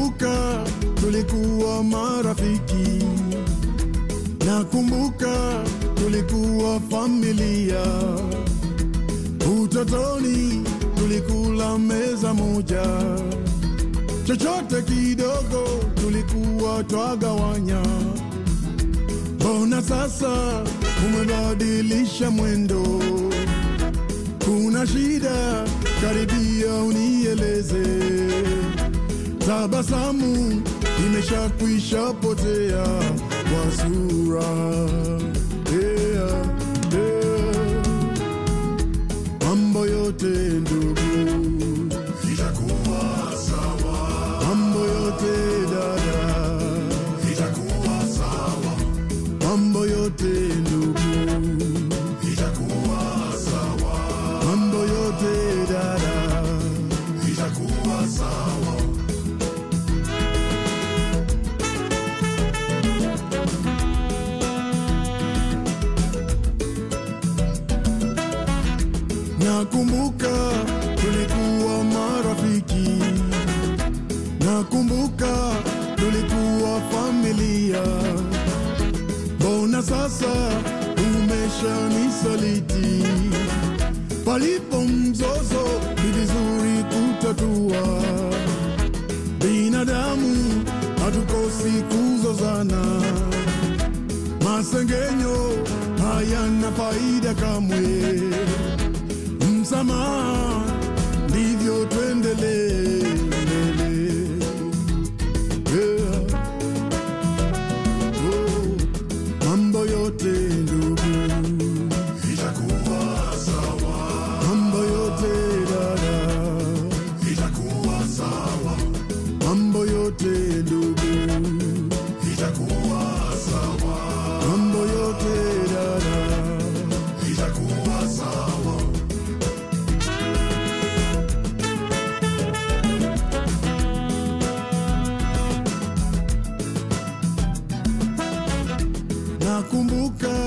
Nakumbuka tulikuwa marafiki, nakumbuka tulikuwa familia. Utotoni tulikula meza moja, chochote kidogo tulikuwa twagawanya. Mbona sasa umebadilisha mwendo? Kuna shida? Karibia unieleze. Tabasamu imeshakwisha potea kwa sura yeah, yeah. Mambo yote ndugu itakuwa sawa, mambo yote dada, itakuwa sawa, mambo yote ndugu, itakuwa sawa, mambo yote dada. itakuwa sawa. Nakumbuka tulikuwa marafiki, nakumbuka tulikuwa familia. Mbona sasa umeshanisaliti? Palipo mzozo ni vizuri kutatua. Binadamu hatukosi kuzozana, masengenyo hayana faida kamwe msamaha, ndivyo tuendelee mbele. Yeah. Oh, mambo yote ndugu, Itakuwa sawa, mambo yote dada, itakuwa sawa, mambo yote ndugu, itakuwa sawa, mambo yote dada. itakuwa sawa. Nakumbuka